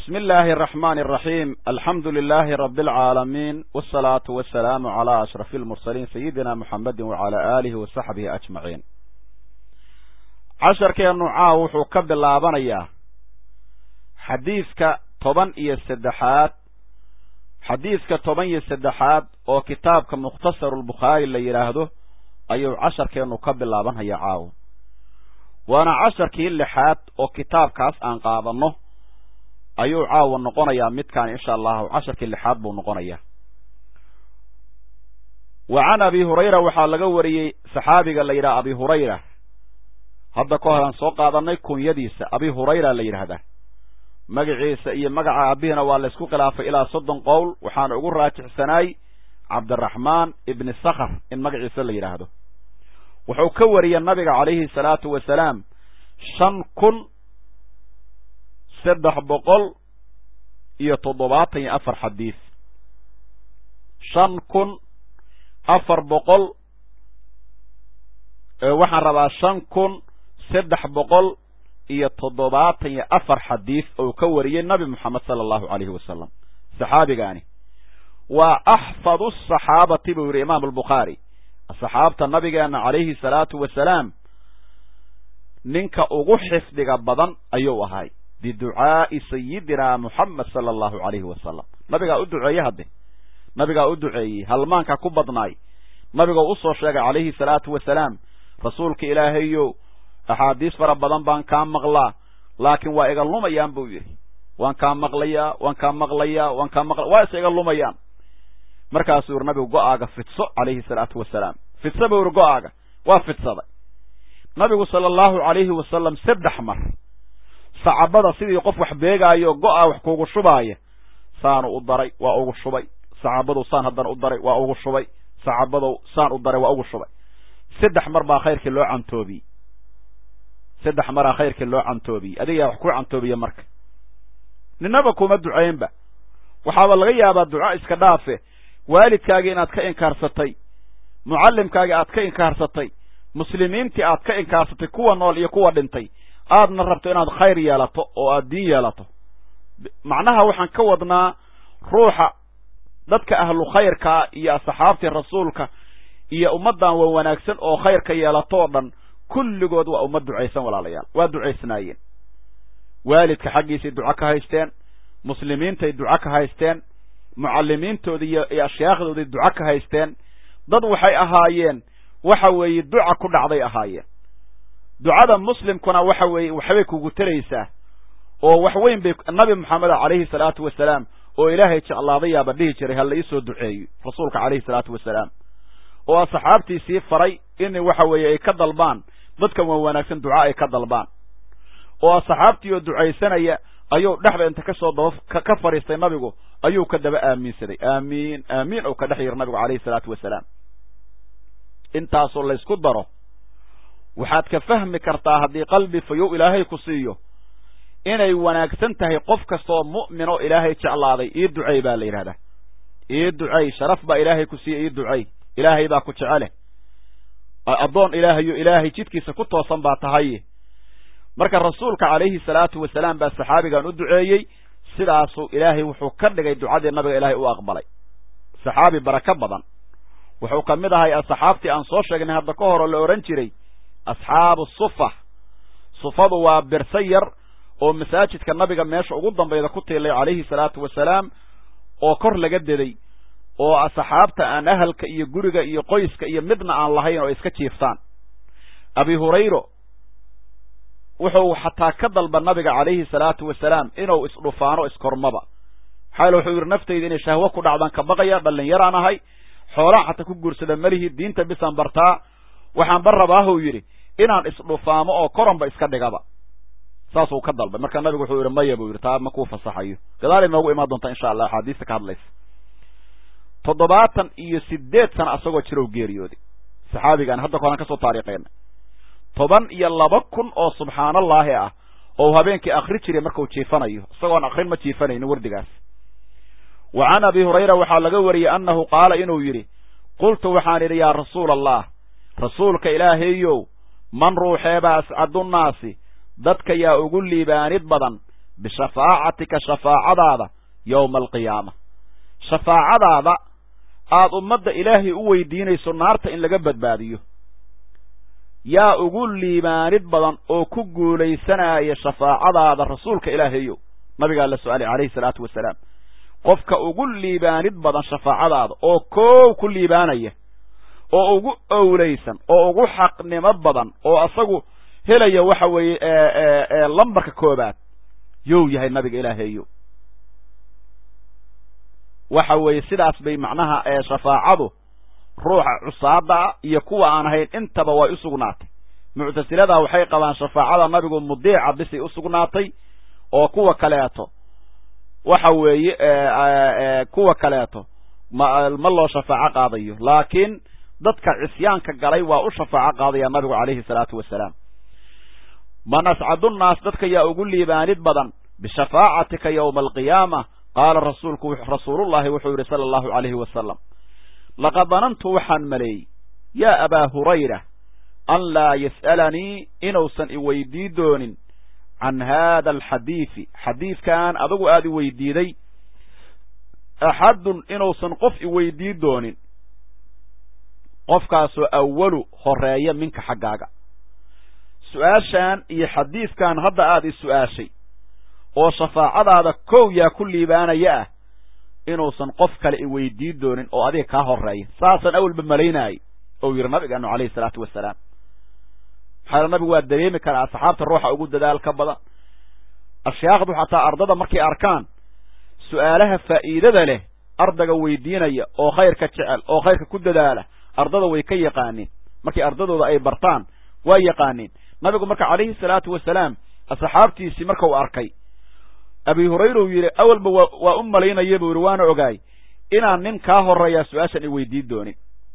بسم الله الرحمن الرحيم الحمد لله رب العالمين والصلاة والسلام على أشرف المرسلين سيدنا محمد وعلى آله وصحبه أجمعين casharkeennu caaw wuxuu ka bilaabanayaa xadiidka toban iyo saddexaad xadiidka toban iyo saddexaad oo kitaabka mukhtasarulbukhaari la yidhaahdo ayuu casharkeennu ka bilaabanhayaa caawa waana casharkii lixaad oo kitaabkaas aan qaadanno ayuu caawa noqonayaa midkaan insha allahu casharkii lixaad buu noqonayaa wa can abi hurayra waxaa laga wariyey saxaabiga la yidhaha abi hurayra hadda ka hor aan soo qaadanay kunyadiisa abi hurayra la yidhaahdaa magaciisa iyo magaca aabihina waa laysku khilaafay ilaa soddon qowl waxaana ugu raajixsanaay cabdiraxmaan ibni sakhr in magaciisa la yidhaahdo wuxuu ka wariyey nabiga calayhi salaatu wasalaam shan kun saddex boqol iyo toddobaatan iyo afar xadiis shan kun afar boqol waxaan rabaa shan kun saddex boqol iyo toddobaatan iyo afar xadiis oo ka wariyey nabi moxamed sala allahu calayhi wasalam saxaabigaani waa axfadu asaxaabati buu yidhi imaam albukhaari saxaabta nabigeena calayhi salaatu wasalaam ninka ugu xifdiga badan ayuu ahay biducaa'i sayidina moxamed sala allahu calayhi wasalam nabigaa u duceeye hadde nabigaa u duceeyey halmaanka ku badnaay nabigoo usoo sheegay calayhi salaatu wasalaam rasuulka ilaahayow axaadiis fara badan baan kaa maqlaa laakiin waa iga lumayaan buu yidhi waan kaa maqlayaa waan kaa maqlayaa waan kaa maqla waa is iga lumayaan markaasuu yidhi nabigu go-aaga fidso calayhi salaatu wasalaam fidso buu yidhi go-aaga waa fidsaday nabigu sala allahu calayhi wasalam saddex mar sacabada sidii qof wax beegaayo go-a wax kuugu shubaaya saanu u daray waa ugu shubay saxaabadu saan haddana u daray waa ugu shubay saxaabadu saan u daray waa ugu shubay saddex mar baa khayrkii loo cantoobiyey saddex maraa khayrkii loo cantoobiyey adigaa wax ku cantoobiya marka ninaba kuma ducaynba waxaaba laga yaabaa duca iska dhaafe waalidkaagii inaad ka inkaarsatay mucallimkaagii aad ka inkaarsatay muslimiintii aad ka inkaarsatay kuwa nool iyo kuwa dhintay aadna rabto inaad khayr yeelato oo aad diin yeelato macnaha waxaan ka wadnaa ruuxa dadka ahlu khayrkaa iyo asxaabtii rasuulka iyo ummaddan waa wanaagsan oo khayrka yeelatoo dhan kulligood waa ummad ducaysan walaalayaal waa ducaysnaayeen waalidka xaggiisay duco ka haysteen muslimiintay duco ka haysteen mucallimiintoodii iyo ashyaakhdooday duco ka haysteen dad waxay ahaayeen waxa weeye duca ku dhacday ahaayeen ducada muslimkuna waxa weeye waxbay kugu taraysaa oo wax weyn bay nabi moxamed calayhi salaatu wasalaam oo ilaahay jeclaadayaaba dhihi jiray ha la iisoo duceeyo rasuulka calayhi salaatu wasalaam oo asxaabtiisii faray in waxa weeye ay ka dalbaan dadkan waa wanaagsan duca ay ka dalbaan oo asxaabtii oo ducaysanaya ayuu dhexda inta kasoo daba ka fadhiistay nabigu ayuu ka daba aaminsaday aamiin aamiin oo ka dhex yiri nabigu calayhi salaatu wasalaam intaasoo laysku daro waxaad ka fahmi kartaa haddii qalbi fayow ilaahay ku siiyo inay wanaagsan tahay qof kasta oo mu'min oo ilaahay jeclaaday ii ducey baa la yidhahdaa ii ducey sharaf baa ilaahay ku siiya ii ducey ilaahay baa ku jecele addoon ilaahayo ilaahay jidkiisa ku toosan baa tahay marka rasuulka calayhi salaatu wasalaam baa saxaabigan u duceeyey sidaasuu ilaahay wuxuu ka dhigay ducadii nabiga ilaahay u aqbalay saxaabi barako badan wuxuu ka mid ahay asxaabtii aan soo sheegnay hadda ka hor oo la odhan jiray asxaabu sufa sufadu waa birsa yar oo masaajidka nabiga meesha ugu dambayda ku tiilay calayhi salaatu wasalaam oo kor laga deday oo asxaabta aan ahalka iyo guriga iyo qoyska iyo midna aan lahayn oo iska jiiftaan abi hurayro wuxuu xataa ka dalba nabiga calayhi salaatu wasalaam inuu isdhufaano iskormaba maxaa wuxuu yidhi naftayda inay shahwo ku dhacdaan ka baqaya dhallinyaraan ahay xoolaan xataa ku guursada melihi diinta bisaan bartaa waxaan ba rabaahuu yidhi inaan isdhufaamo oo koranba iska dhigaba saasuu ka dalbay marka nabigu wuxuu yidhi maya buu yidhi taa ma kuu fasaxayo gadaal inoogu imaan doonta insha allah axaadiista ka hadlaysa toddobaatan iyo sideed sana asagoo jirow geeriyooday saxaabigaan hadda koran ka soo taariikheyna toban iyo laba kun oo subxaanallaahi ah oo habeenkii akri jiray markuu jiifanayo isagoon akrin ma jiifanaynin wardigaas wa can abi hurayra waxaa laga wariyey annahu qaala inuu yidhi qultu waxaan idhi yaa rasuula allah rasuulka ilaahayow man ruuxeebaa ascadunnaasi dadka yaa ugu liibaanid badan bishafaacatika shafaacadaada yowma alqiyaama shafaacadaada aada ummadda ilaahay u weydiinayso naarta in laga badbaadiyo yaa ugu liibaanid badan oo ku guulaysanaya shafaacadaada rasuulka ilaahayow nabigaa la su-aalay calayhi salaatu wasalaam qofka ugu liibaanid badan shafaacadaada oo koow ku liibaanaya oo ugu owlaysan oo ugu xaqnimo badan oo asagu helaya waxa weeye lambarka koobaad yow yahay nabiga ilaahayow waxa weeye sidaas bay macnaha shafaacadu ruuxa cusaada iyo kuwa aan ahayn intaba way u sugnaatay muctasilada waxay qabaan shafaacada nabigu mudiica bisay u sugnaatay oo kuwa kaleeto waxa weeye kuwa kaleeto ma ma loo shafaaco qaadayo laakiin dadka cisyaanka galay waa u shafaaco qaadaya nabigu calayhi salaatu wasalaam man ascadu nnaas dadka yaa ugu liibaanid badan bishafaacatika yowma alqiyaama qaala rasuulku rasuulullahi wuxuu yidhi sala allahu calayhi wasalam laqad danantu waxaan maleeyey yaa abaa hurayra an laa yas'alanii inuusan iweydii doonin can haada alxadiidi xadiidkan adigu aada i weydiiday axadun inuusan qof iweydii doonin qofkaasoo awalu horeeya minka xaggaaga su-aashan iyo xadiidkan hadda aada i su-aashay oo shafaacadaada kow yaa ku liibaanaya ah inuusan qof kale i weydii doonin oo adiga kaa horeeya saasaan awalba malaynaayay ou yidhi nabigeenu calayhi salaatu wasalaam maxaa nabigu waa dareemi karaa asxaabta ruuxa ugu dadaal ka badan ashyaakdu xataa ardada markay arkaan su-aalaha faa'iidada leh ardayga weydiinaya oo khayrka jecel oo khayrka ku dadaala ardada way ka yaqaaniin markii ardadooda ay bartaan waa yaqaaniin nabigu marka calayhi salaatu wasalaam asxaabtiisii marka uu arkay abi hurayra uu yidhi awalba wa waa u malaynaya buu yidhi waana ogaay inaan nin kaa horeeyaa su-aashan i weydiin doonin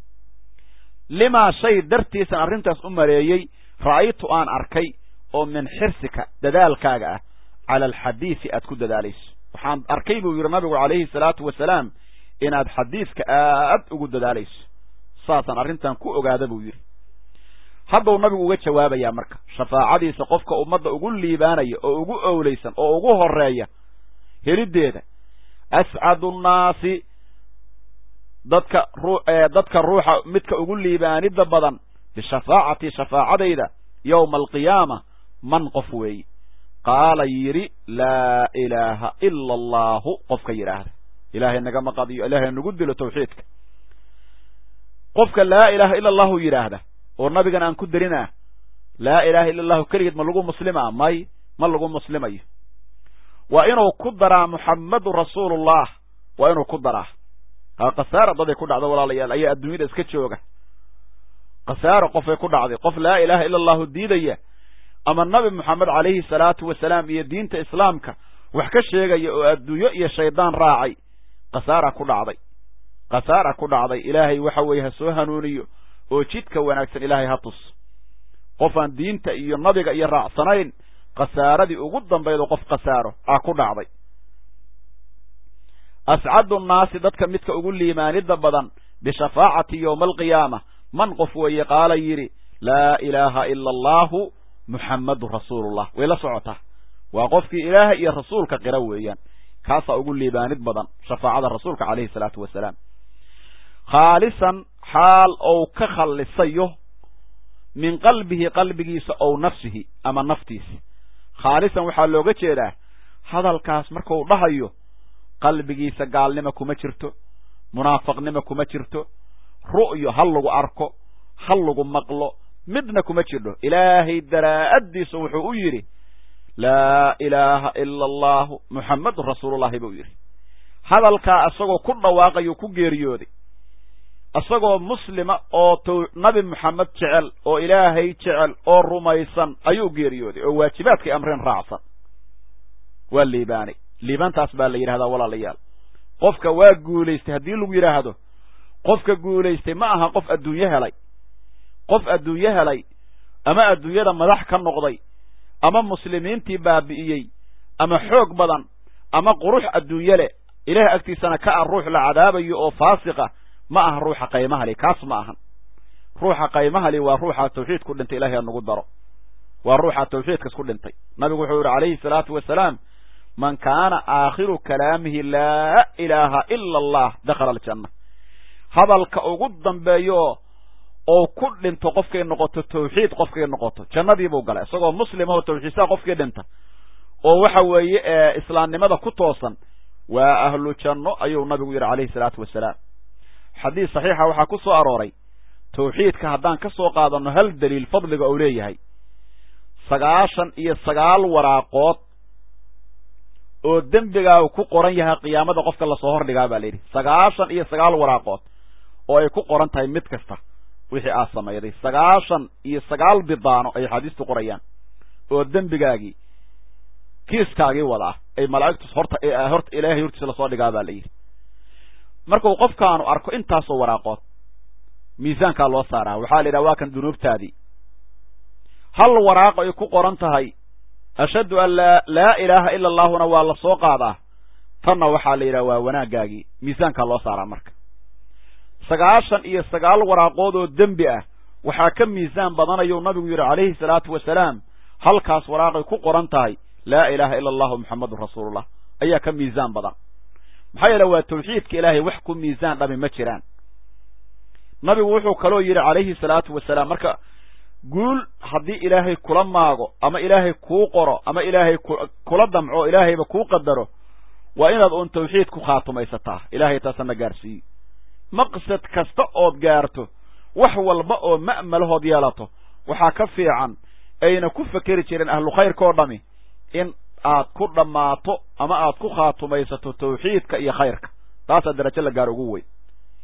limaa shay dartiisan arrintaas u maleeyey ra'aytu aan arkay oo min xirsika dadaalkaaga ah cala alxadiidi aad ku dadaalayso waxaan arkay buu yidhi nabigu calayhi salaatu wasalaam inaad xadiidka aad ugu dadaalayso saasaan arrintan ku ogaada buu yidhi haddau nabigu uga jawaabayaa marka shafaacadiisa qofka ummadda ugu liibaanaya oo ugu owlaysan oo ugu horeeya heliddeeda ascadu nnaasi dadka ru dadka ruuxa midka ugu liibaanida badan bishafaacati shafaacadayda yowma alqiyaama man qof weeye qaala yidhi laa ilaaha ila allaahu qofka yidhaahda ilaahay nagama qadiyo ilaahay nagu dilo tawxiidka qofka laa ilaaha ila allahu yidhaahda oo nabigan aan ku darinaa laa ilaaha illa allahu keligeed ma lagu muslimaa may ma lagu muslimayo waa inuu ku daraa muxammadu rasuulullah waa inuu ku daraa ha khasaara daday ku dhacda walaalayaal ayaa adduunyada iska jooga khasaaro qofay ku dhacday qof laa ilaaha ila allahu diidaya ama nabi moxamed calayhi salaatu wasalaam iyo diinta islaamka wax ka sheegaya oo adduunyo iyo shaydaan raacay khasaara ku dhacday khasaara ku dhacday ilaahay waxa weeye ha soo hanuuniyo oo jidka wanaagsan ilaahay ha tus qofaan diinta iyo nabiga iyo raacsanayn khasaaradii ugu dambaydo qof khasaaro ah ku dhacday ascadu nnaasi dadka midka ugu liimaanida badan bishafaacati yowma alqiyaama man qof weeye qaala yidhi laa ilaaha ila allaahu muxammadu rasuulullah way la socotaa waa qofkii ilaahay iyo rasuulka qira weeyaan kaasaa ugu liibaanid badan shafaacada rasuulka calayhi salaatu wasalaam khaalisan xaal ou ka khallisayo min qalbihi qalbigiisa ow nafsihi ama naftiisi khaalisan waxaa looga jeedaa hadalkaas markuu dhahayo qalbigiisa gaalnimo kuma jirto munaafaqnimo kuma jirto ru'yo ha lagu arko ha lagu maqlo midna kuma jirdho ilaahay daraa'addiisu wuxuu u yidhi laa ilaaha ila allahu muxammadun rasuulullahi buu yidhi hadalkaa isagoo ku dhawaaqayuu ku geeriyooday isagoo muslima oo t nabi moxamed jecel oo ilaahay jecel oo rumaysan ayuu geeriyooday oo waajibaadkay amreen raacsan waa liibaanay liibaantaas baa la yidhahdaa walaalayaal qofka waa guulaystay haddii lagu yidhaahdo qofka guulaystay ma aha qof adduunyo helay qof adduunyo helay ama adduunyada madax ka noqday ama muslimiintii baabi'iyey ama xoog badan ama qurux adduunye leh ilaah agtiisana ka ah ruux la cadaabayo oo faasiqa ma aha ruuxa qaymahali kaas ma ahan ruuxa qaymahali waa ruuxa tawxiid ku dhintay ilahay ha nagu daro waa ruuxa tawxiidkas ku dhintay nabigu wuxuu yihi calayhi salaatu wasalaam man kaana aakhiru kalaamihi laa ilaaha ila allah dakhala aljanna hadalka ugu dambeeyo oo ku dhinto qofkay noqoto tawxiid qofkay noqoto jannadii buu galay isagoo muslimahoo tawxiidsaha qofkii dhinta oo waxa weeye islaamnimada ku toosan waa ahlu janno ayuu nabigu yidhi calayhi salaatu wasalaam xadiis saxiixa waxaa ku soo arooray tawxiidka haddaan ka soo qaadanno hal daliil fadliga uu leeyahay sagaashan iyo sagaal waraaqood oo dembigaagu ku qoran yahay qiyaamada qofka lasoo hordhigaa baa layidhi sagaashan iyo sagaal waraaqood oo ay ku qoran tahay mid kasta wixii aad samayday sagaashan iyo sagaal bidaano ay xaadiistu qorayaan oo dembigaagii kiiskaagii wada ah ay malaa'igtu horta horta ilaahay hortiisa lasoo dhigaa baa layidhi markuu qofkaanu arko intaasoo waraaqood miisaankaa loo saaraa waxaa la yidhaha waa kan dunuubtaadii hal waraaq ay ku qoran tahay ashhadu an laa laa ilaaha ila allahuna waa la soo qaadaa tanna waxaa la yidhaha waa wanaaggaagii miisaankaa loo saaraa marka sagaashan iyo sagaal waraaqood oo dembi ah waxaa ka miisaan badanayuu nabigu yidhi calayhi salaatu wasalaam halkaas waraaqay ku qoran tahay laa ilaaha ila allahu muxammadun rasuulullah ayaa ka miisaan badan maxaa yeele waa tawxiidka ilaahay wax ku miisaan dhami ma jiraan nabigu wuxuu kaloo yidhi calayhi salaatu wasalaam marka guul haddii ilaahay kula maago ama ilaahay kuu qoro ama ilaahay kula damco ilaahayba kuu qadaro waa inaad uun tawxiid ku khaatumaysataa ilaahay taasana gaarsiiyo maqsad kasta ood gaarto wax walba oo ma'malahood yeelato waxaa ka fiican ayna ku fekeri jireen ahlu khayrka oo dhami in aad ku dhammaato ama aad ku khaatumaysato tawxiidka iyo khayrka taasaa darajo la gaar ugu weyn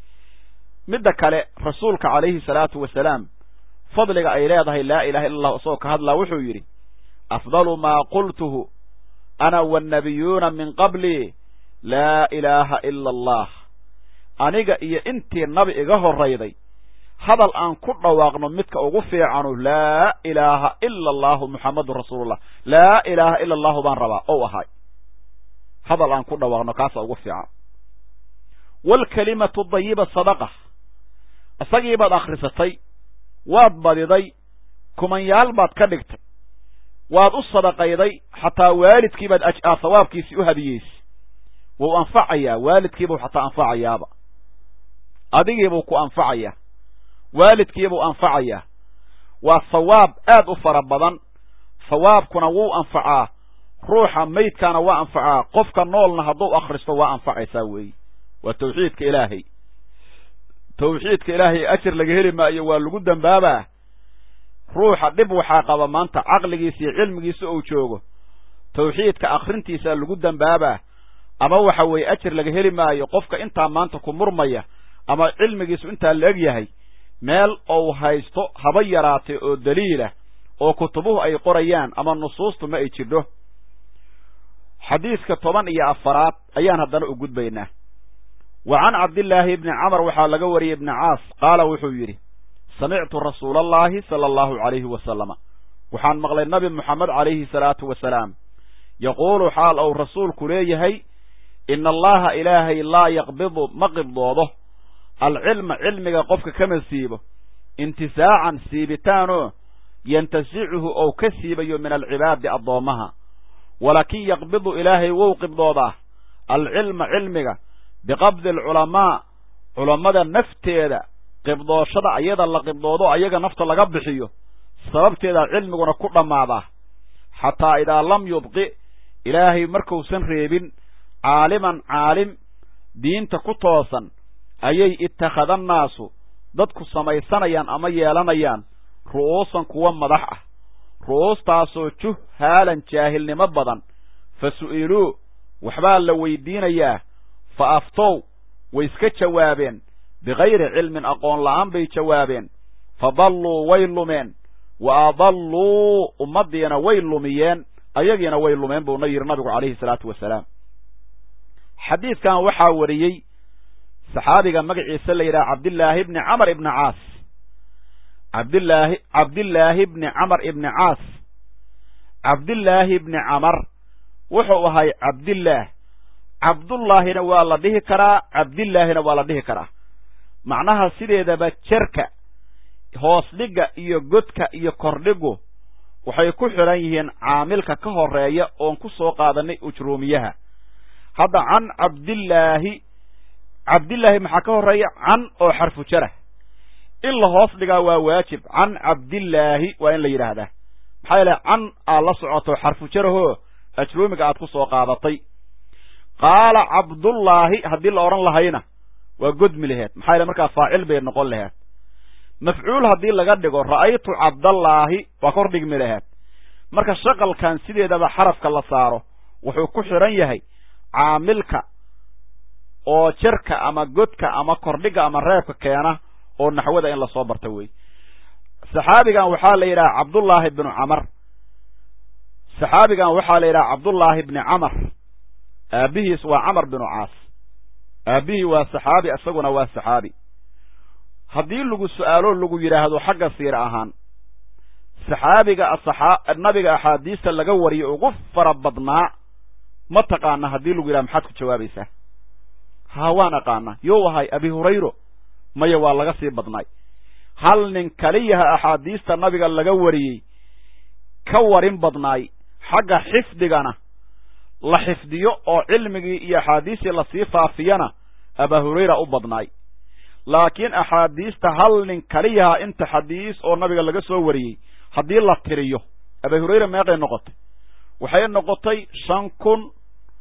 midda kale rasuulka calayhi salaatu wasalaam fadliga ay leedahay laa ilaha illa allah isagoo ka hadlaa wuxuu yidhi afdalu maa qultuhu ana wannabiyuuna min qablii laa ilaaha ila allah aniga iyo intii nabi iga horrayday hadal aan ku dhawaaqno midka ugu fiicanu laa ilaaha ila allahu muxammadun rasuulullah laa ilaaha ila allahu baan rabaa ou ahay hadal aan ku dhawaaqno kaasa ugu fiican waalkalimatu dayiba sadaqa isagii baad akhrisatay waad badiday kumanyaal baad ka dhigtay waad u sadaqayday xataa waalidkii baad aad sawaabkiisii u hadiyeysay wuu anfacayaa waalidkiibuu xataa anfacayaaba adigiibuu ku anfacayaa waalidkiibuu anfacayaa waa sawaab aad u fara badan sawaabkuna wuu anfacaa ruuxa maydkaana waa anfacaa qofka noolna hadduu akhristo waa anfacaysaa weeye waa tawxiidka ilaahay tawxiidka ilaahay ajar laga heli maayo waa lagu dembaabaa ruuxa dhib waxaa qaba maanta caqligiisa iyo cilmigiisa ou joogo tawxiidka akhrintiisaa lagu dembaabaa ama waxa weeye ajar laga heli maayo qofka intaa maanta ku murmaya ama cilmigiisu intaa la eg yahay meel ou haysto haba yaraatay oo daliilah oo kutubuhu ay qorayaan ama nusuustu ma ay jidho xadiiska toban iyo afaraad ayaan haddana u gudbaynaa wa can cabdillaahi ibni camar waxaa laga wariyey ibni caas qaala wuxuu yidhi samictu rasuula allahi sala allahu calayhi wasalama waxaan maqlay nabi moxamed calayhi salaatu wasalaam yaquulu xaal ou rasuulku leeyahay ina allaha ilaahay laa yaqbidu ma qibdoodo alcilma cilmiga qofka kama siibo intisaacan siibitaanoo yantasicuhu ou ka siibayo min alcibaadi addoommaha walakin yaqbidu ilaahay wou qibdoodaa alcilma cilmiga biqabdi alculamaa culammada nafteeda qibdooshada ayada la qibdoodo ayaga nafta laga bixiyo sababteeda cilmiguna ku dhammaadaa xataa idaa lam yubqi ilaahay markuusan reebin caaliman caalim diinta ku toosan ayay ittakhadannaasu dadku samaysanayaan ama yeelanayaan ru'uusan kuwa madax ah ru'uustaasoo juhaalan jaahilnimo badan fa su'iluu waxbaa la weydiinayaa fa aftow way iska jawaabeen bikayri cilmin aqoon la'aan bay jawaabeen fa dalluu way lumeen wa adalluu ummaddiina way lumiyeen ayagiina way lumeen buuna yidhi nabigu calayhi salaatu wasalaam xadiidkan waxaa wariyey saxaabiga magaciisa la yidhaha cabdillaahi bni camar ibni caas cabdillaahi cabdillaahi bni camar ibni caas cabdillaahi bni camar wuxuu ahay cabdillaah cabdullaahina waa la dhihi karaa cabdillaahina waa la dhihi karaa macnaha sideedaba jerka hoos dhigga iyo godka iyo kordhigu waxay ku xidhan yihiin caamilka ka horeeya oon ku soo qaadanay ujruumiyaha hadda can cabdillaahi cabdillaahi maxaa ka horeeya can oo xarfu jarah in la hoos dhigaa waa waajib can cabdillaahi waa in la yidhaahdaa maxaa yeele can aad la socoto xarfu jarahoo ajruumiga aad ku soo qaadatay qaala cabdullaahi haddii la odhan lahayna waa godmi laheed maxaa yeele markaa faacil bay noqon laheed mafcuul haddii laga dhigo ra'aytu cabdallaahi waa kor dhigmi laheed marka shaqalkan sideedaba xarafka la saaro wuxuu ku xidhan yahay caamilka oo jerka ama godka ama kordhiga ama reebka keena oo naxwada in lasoo barta wey saxaabigan waxaa la yidhaha cabdullaahi bnu camar saxaabigan waxaa la yidhaha cabdullaahi bni camar aabihiis waa camar binu caas aabihii waa saxaabi isaguna waa saxaabi haddii lagu su-aalo lagu yidhaahdo xagga siir ahaan saxaabiga nabiga axaadiista laga wariyo ugu fara badnaa ma taqaana haddii lagu yidhaha maxaad ku jawaabaysaa haa waan aqaana you ahay abi hurayro maya waa laga sii badnay hal nin kaliyaha axaadiista nabiga laga wariyey ka warin badnaay xagga xifdigana la xifdiyo oo cilmigii iyo axaadiistii lasii faafiyana abaa hurayra u badnaay laakiin axaadiista hal nin kaliyaha inta xadiis oo nabiga laga soo wariyey haddii la tiriyo abaa hurayra meeqay noqotay waxay noqotay shan kun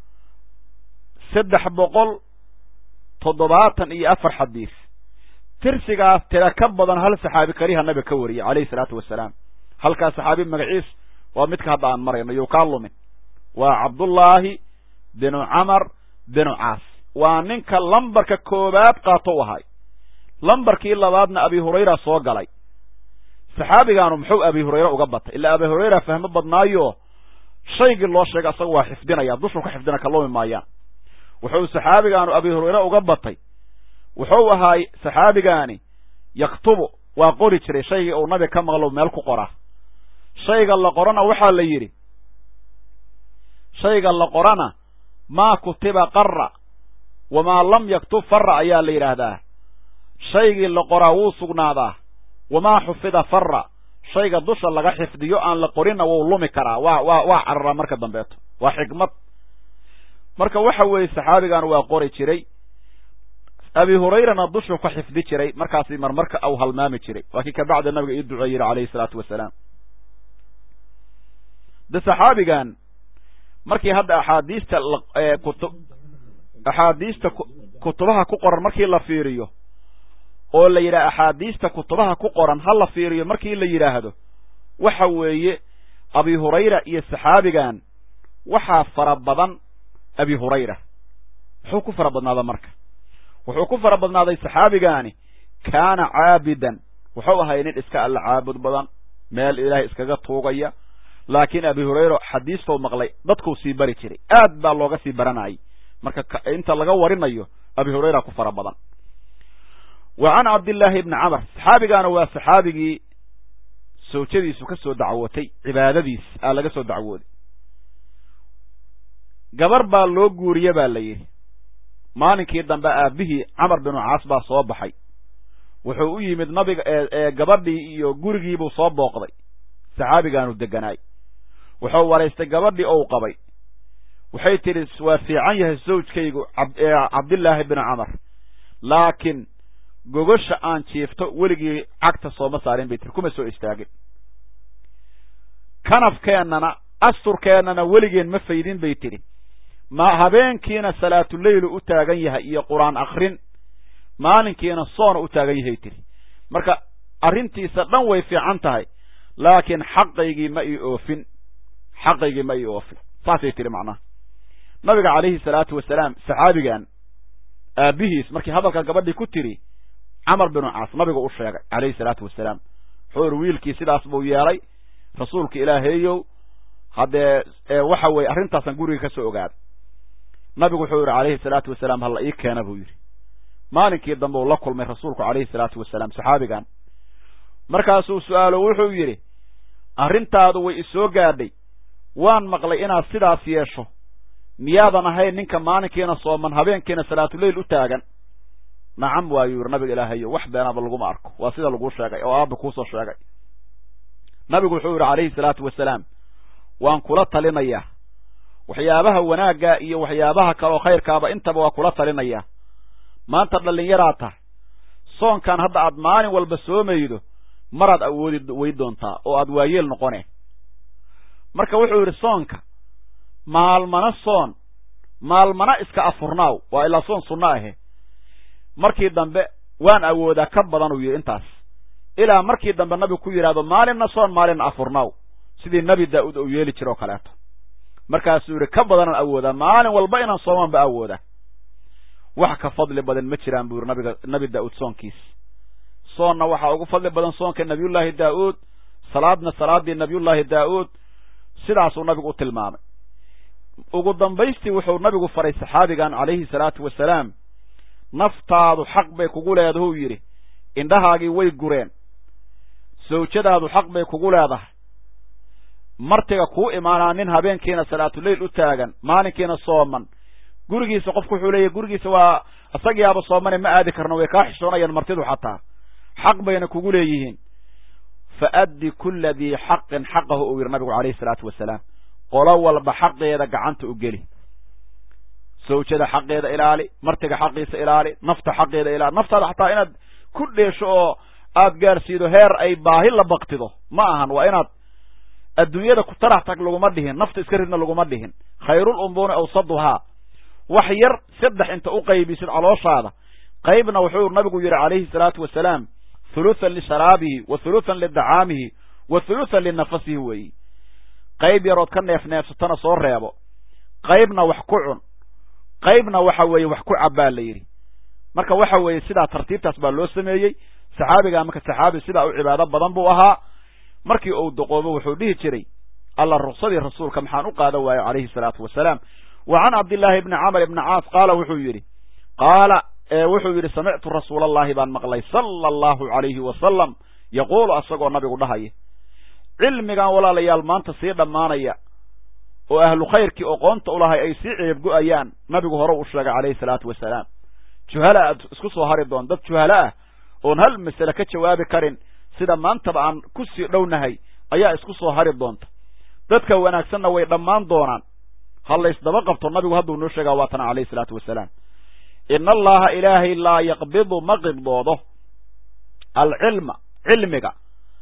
saddex boqol toddobaatan iyo afar xadiis tirsigaas tira ka badan hal saxaabi kaliyaha nabiga ka wariyey calayhi salaatu wasalaam halkaas saxaabi magaciis waa midka hadda aan marayno you kaa lumin waa cabdullaahi binu camar binu caas waa ninka lambarka koowaad qaato u ahay lambarkii labaadna abi hurayra soo galay saxaabigaanu muxuu abi hurayre uga batay ilaa abi hurayra fahmo badnaayo shaygii loo sheegay asaga waa xifdinaya dushuu ka xifdina kalumi maayaan wuxuu saxaabigaanu abi hurayre uga batay wuxuu ahaay saxaabigaani yaktubu waa qori jiray shaygii uu nabiga ka maqlo meel ku qoraa shayga la qorana waxaa la yidhi shayga la qorana maa kutiba qarra wamaa lam yaktub farra ayaa la yidhaahdaa shaygii la qoraa wuu sugnaadaa wamaa xufida farra shayga dusha laga xifdiyo aan la qorinna wuu lumi karaa waa waa waa cararaa marka dambeeto waa xikmad marka waxa weeye saxaabigan waa qori jiray abi hurayrana dushuu ka xifdi jiray markaasi marmarka au halmaami jiray waa kii kabacda nabiga ii duceey yidhi calayhi salaatu wasalaam de saxaabigan markii hadda axaadiista kutu axaadiista kutubaha ku qoran markii la fiiriyo oo la yidhaha axaadiista kutubaha ku qoran ha la fiiriyo markii la yidhaahdo waxa weeye abi hurayra iyo saxaabigan waxaa fara badan abi hurayra muxuu ku fara badnaada marka wuxuu ku fara badnaaday saxaabigaani kaana caabidan wuxuu ahay nin iska alla caabud badan meel ilaahay iskaga tuugaya laakiin abi hurayra xadiistou maqlay dadkuu sii bari jiray aad baa looga sii baranayay marka inta laga warinayo abi hurayra ku fara badan wa can cabdillaahi ibni camar saxaabigaana waa saxaabigii sawjadiisu ka soo dacwootay cibaadadiis aa laga soo dacwooday gabar baa loo guuriye baa la yidhi maalinkii dambe aabihii camar binu caas baa soo baxay wuxuu u yimid nabiga ee gabadhii iyo gurigiibuu soo booqday saxaabigaanu deganaay wuxuu waraystay gabadhii ou qabay waxay tidhi waa fiican yahay zawjkaygu cabdillaahi binu camar laakiin gogosha aan jiifto weligii cagta sooma saarin bay tiri kuma soo istaagin kanafkeennana asturkeennana weligeen ma faydin bay tidhi ma habeenkiina salaatuleylu u taagan yahay iyo qur-aan akrin maalinkiina soona u taagan yahay tidhi marka arrintiisa dhan way fiican tahay laakiin xaqaygii ma ii oofin xaqaygii ma ii oofin saasay tidhi macnaha nabiga calayhi salaatu wasalaam saxaabigan aabihiis markii hadalka gabadhii ku tidhi camar binu caas nabigu u sheegay calayhi salaatu wasalaam wuxuu iri wiilkii sidaas buu yeelay rasuulka ilaaheeyow haddee waxa weeye arrintaasaan guriga ka soo ogaaday nabigu wuxuu yidhi calayhi salaatu wasalaam hala ii keena buu yidhi maalinkii dambe uu la kulmay rasuulku calayhi salaatu wasalaam saxaabigan markaasuu su-aalo wuxuu yidhi arrintaadu way isoo gaadhay waan maqlay inaad sidaas yeesho miyaadan ahayn ninka maalinkiina sooman habeenkiina salaatuleyl u taagan nacam waayuu yidhi nabiga ilaahayo wax beenaaba laguma arko waa sida laguu sheegay oo aabba kuusoo sheegay nabigu wuxuu yidhi calayhi salaatu wasalaam waan kula talinayaa waxyaabaha wanaagga iyo waxyaabaha kaleoo khayrkaaba intaba waa kula talinayaa maanta dhallinyaraa tahay soonkan hadda aad maalin walba soomaydo maraad awoodi way doontaa oo aad waayeel noqone marka wuxuu yidhi soonka maalmana soon maalmana iska afurnaaw waa ilaa soon sunno ahe markii dambe waan awoodaa ka badan uu yidhi intaas ilaa markii dambe nabigu ku yidhahdo maalinna soon maalinna afurnaaw sidii nebi daa'uud uu yeeli jiro o kaleeto markaasuu yidhi ka badanaan awoodaa maalin walba inaan soomaan ba awoodaa wax ka fadli badan ma jiraan buu yidhi nabiga nebi daa'uud soonkiis soonna waxaa ugu fadli badan soonka nebiyullaahi daa'uud salaadna salaaddii nebiyullaahi daa'uud sidaasuu nabigu u tilmaamay ugu dambaystii wuxuu nabigu faray saxaabigan calayhi salaatu wasalaam naftaadu xaq bay kugu leedahuu yidhi indhahaagii way gureen sawjadaadu xaq bay kugu leedahay martiga kuu imaanaa nin habeenkiina salaatuleyl u taagan maalinkiina sooman gurigiisa qofku wuxuu leeyahy gurigiisa waa isagiiaba soomane ma aadi karno way kaa xishoonayaan martidu xataa xaq bayna kugu leeyihiin fa addi kulla dii xaqin xaqahu uu yidhi nabigu calayhi salaatu wasalaam qolo walba xaqeeda gacanta u geli sawjada xaqeeda ilaali martiga xaqiisa ilaali nafta xaqeeda ilaali naftaada xataa inaad ku dheesho oo aad gaarsiido heer ay baahi la baktido ma ahan waa inaad adduunyada ku tarax tag laguma dhihin nafta iska ridna laguma dhihin khayrul umbuuni awsaduhaa wax yar saddex inta u qaybisid calooshaada qaybna wuxuu nabigu yidhi calayhi salaatu wasalaam huluthan lisharaabihi wa huluthan lidacaamihi wa huluthan linafasihi weeyi qayb yarood ka neef neefsatana soo reebo qaybna wax ku cun qaybna waxa weeye wax ku cabbaa la yidhi marka waxa weeye sidaa tartiibtaas baa loo sameeyey saxaabigaa marka saxaabi sidaa u cibaado badan buu ahaa markii uu doqoobo wuxuu dhihi jiray alla ruksadii rasuulka maxaan u qaadan waayo calayhi salaatu wasalaam wa can cabdillaahi ibni camr ibni caas qaala wuxuu yidhi qaala wuxuu yidhi samictu rasuula allahi baan maqlay sala allahu calayhi wasalam yaquulu asagoo nabigu dhahaya cilmigan walaalayaal maanta sii dhammaanaya oo ahlu khayrkii oqoonta ulahay ay sii ceebgo-ayaan nabigu hore u sheegay calayhi salaatu wasalaam juhala aad isku soo hari doon dad juhalo ah oon hal masale ka jawaabi karin sida maantaba aan ku sii dhownahay ayaa isku soo hari doonta dadka wanaagsanna way dhammaan doonaan ha laysdaba qabto nabigu hadduu noo sheegaa waatana calayhi salaatu wasalaam ina allaha ilaahay laa yaqbidu ma qibdoodo alcilma cilmiga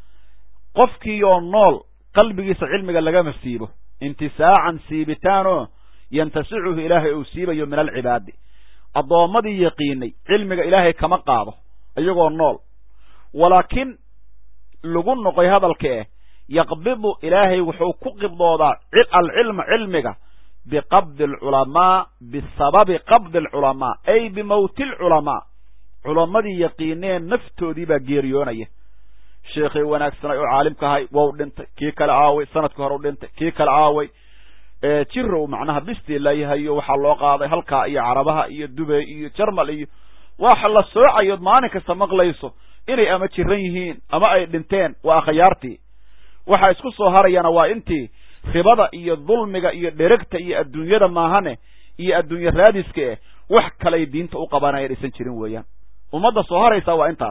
qofkiioo nool qalbigiisa cilmiga lagama siibo intisaacan siibitaanoo yantasicuhu ilaahay uu siibayo min alcibaadi addoommadii yaqiinay cilmiga ilaahay kama qaado iyagoo nool walaakin lagu noqoy hadalka eh yaqbidu ilaahay wuxuu ku qibdoodaa alcilma cilmiga biqabdi alculamaa bisababi qabdi alculamaa ay bimowti alculamaa culammadii yaqiineen naftoodii baa geeriyoonaya sheekhay wanaagsanay oo caalimka ahay wou dhintay kii kale aaway sanadkii hore u dhintay kii kale aaway jirow macnaha bistii layahayo waxaa loo qaaday halkaa iyo carabaha iyo dubay iyo jarmal iyo waxa la soocayood maalin kasta maqlayso inay ama jiran yihiin ama ay dhinteen waa akhyaartii waxa isku soo harayana waa intii ribada iyo dulmiga iyo dheregta iyo adduunyada maahane iyo adduunye raadiska eh wax kalay diinta u qabanaya aysan jirin weeyaan ummadda soo haraysa waa intaas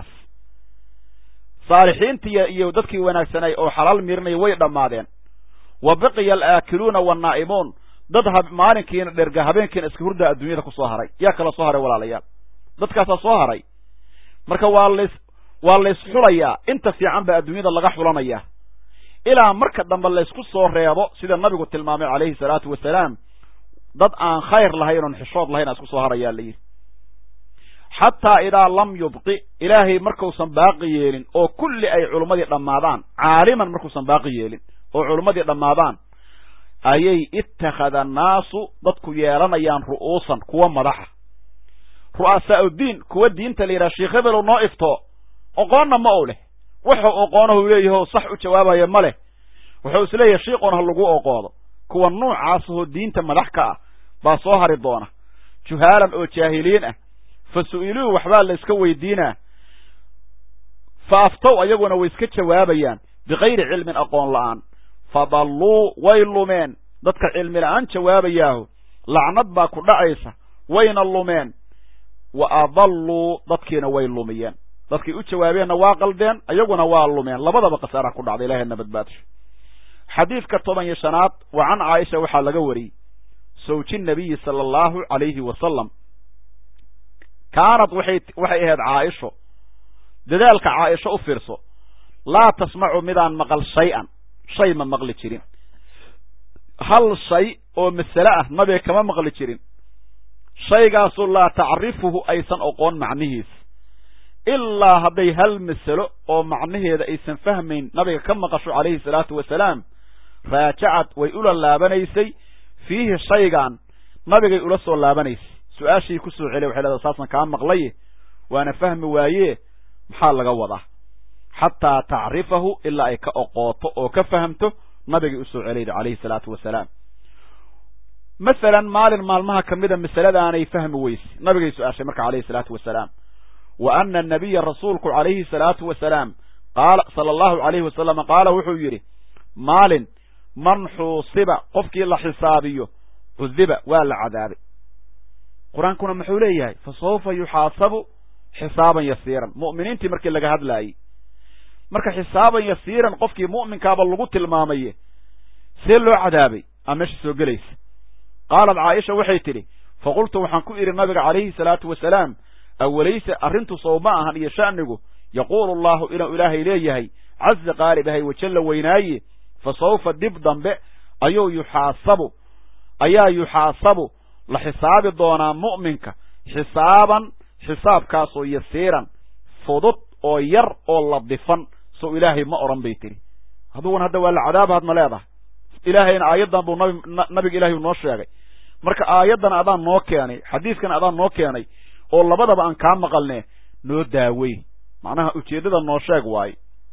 saalixiintii iyo dadkii wanaagsanay oo xalaal miirinaya way dhammaadeen wa baqiya alaakiluuna wannaa'imuun dad maalinkiina dherga habeenkiina iska hurdaa adduunyada ku soo haray yaa kala soo haray walaalayaal dadkaasaa soo haray marka waa lays waa lays xulayaa inta fiican baa adduunyada laga xulanaya ilaa marka dambe laysku soo reebo sida nabigu tilmaamay calayhi salaatu wasalaam dad aan khayr lahayn oon xishood lahayn aa isku soo harayaa la yidhi xataa idaa lam yubqi ilaahay markuusan baaqi yeelin oo kulli ay culummadii dhammaadaan caaliman markuusan baaqi yeelin oo culummadii dhammaadaan ayay ittakhada annaasu dadku yeelanayaan ru'uusan kuwa madaxa ru'asaa'udiin kuwa diinta la yidhaha sheekh hebelow noo ifto oqoonna ma ou leh wuxuu oqoonahu leeyaho sax u jawaabaya ma leh wuxuu isleeyahay shiiqoon ha lagu oqoodo kuwa nuucaasahoo diinta madax ka ah baa soo hari doona juhaalan oo jaahiliin ah fa su'iluu waxbaa la iska weydiinaa fa aftow ayaguna way iska jawaabayaan bikayri cilmin aqoon la'aan fadalluu way lumeen dadka cilmi la'aan jawaabayaahu lacnad baa ku dhacaysa wayna lumeen wa adalluu dadkiina way lumiyeen dadkii u jawaabeenna waa qaldeen iyaguna waa lumeen labadaba khasaara ku dhacday ilahayna badbaadisho xadiidka toban iyo shanaad wa can caaisha waxaa laga wariyey sawji nabiyi sala allahu calayhi wasalam kaanad waxay waxay ahayd caaisho dadaalka caaisho u fiirso laa tasmacu midaan maqal shay-an shay ma maqli jirin hal shay oo masale ah nabiga kama maqli jirin shaygaasu laa tacrifuhu aysan oqoon macnihiis ilaa hadday hal masalo oo macnaheeda aysan fahmayn nabiga ka maqasho calayhi salaatu wasalaam raajacad way ula laabanaysay fiihi shaygan nabigay ula soo laabanaysay su-aashii ku soo celiya waxay leedahay saasan kaa maqlaye waana fahmi waaye maxaa laga wadaa xataa tacrifahu ilaa ay ka oqooto oo ka fahamto nabigay usoo celayda calayhi salaatu wasalaam masalan maalin maalmaha ka mida masaladaanay fahmi weyse nabigay su-aashay marka calayhi salaatu wasalaam wa ana anabiya rasuulku calayhi salaatu wasalaam qaala sala allahu calayhi wasalam qaala wuxuu yidhi maalin man xuusiba qofkii la xisaabiyo cudiba waa la cadaabay qur-aankuna muxuu leeyahay fa sawfa yuxaasabu xisaaban yasiiran mu'miniintii markii laga hadlaayey marka xisaaban yasiiran qofkii mu'minkaaba lagu tilmaamaye see loo cadaabay aa meesha soo gelaysa qaalat caaisha waxay tidhi faqultu waxaan ku idhi nabiga calayhi salaatu wasalaam awalayse arrintu sow ma ahan iyo sha'nigu yaquulu allahu inuu ilaahay leeyahay caza qaalibahay wajalla weynaaye fa sawfa dib dambe ayuu yuxaasabu ayaa yuxaasabu la xisaabi doonaa mu'minka xisaaban xisaabkaasoo yasiiran fudud oo yar oo ladifan sow ilaahay ma odhan bay tidhi adugun hadda waa la cadaabaad ma leedahay ilaahayna aayaddan buu nabi nabiga ilahay noo sheegay marka aayaddan adaan noo keenay xadiiskan adaan noo keenay oo labadaba aan kaa maqalne noo daawey macnaha ujeeddada noo sheeg waaye